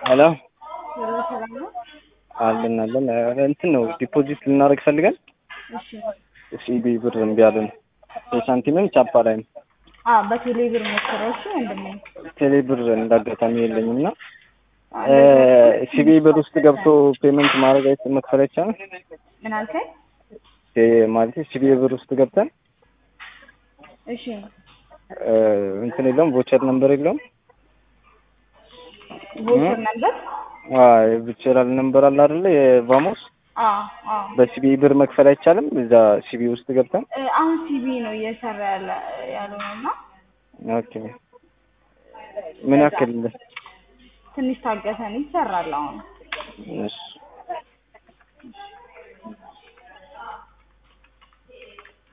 ሄሎ ሄሎ ሰላም ነው? አለን አለን እንትን ነው ዲፖዚት ልናደርግ ፈልገን እሺ ሲቢ ብር እምቢ አለን። የሳንቲምም ቻፓ ላይም አ በቴሌ ብር ሞክረው እሺ ወንድሜ። ቴሌ ብር እንዳጋጣሚ የለኝም እና ሲቢ ብር ውስጥ ገብቶ ፔመንት ማድረግ አይት መክፈል አይቻልም ምን አልከኝ? ማለት ሲቢ ብር ውስጥ ገብተን እሺ እ እንትን የለውም ቮቸር ነምበር የለውም ቮቸር ነበር? ቪቸራል ነምበር አለ አይደለ የቫሞስ አ አ በሲቢ ብር መክፈል አይቻልም እዛ ሲቢ ውስጥ ገብተን እ አሁን ሲቢ ነው እየሰራ ያለ ያለው እና ኦኬ ምን ያክል ትንሽ ታገሰን ይሰራል አሁን እሺ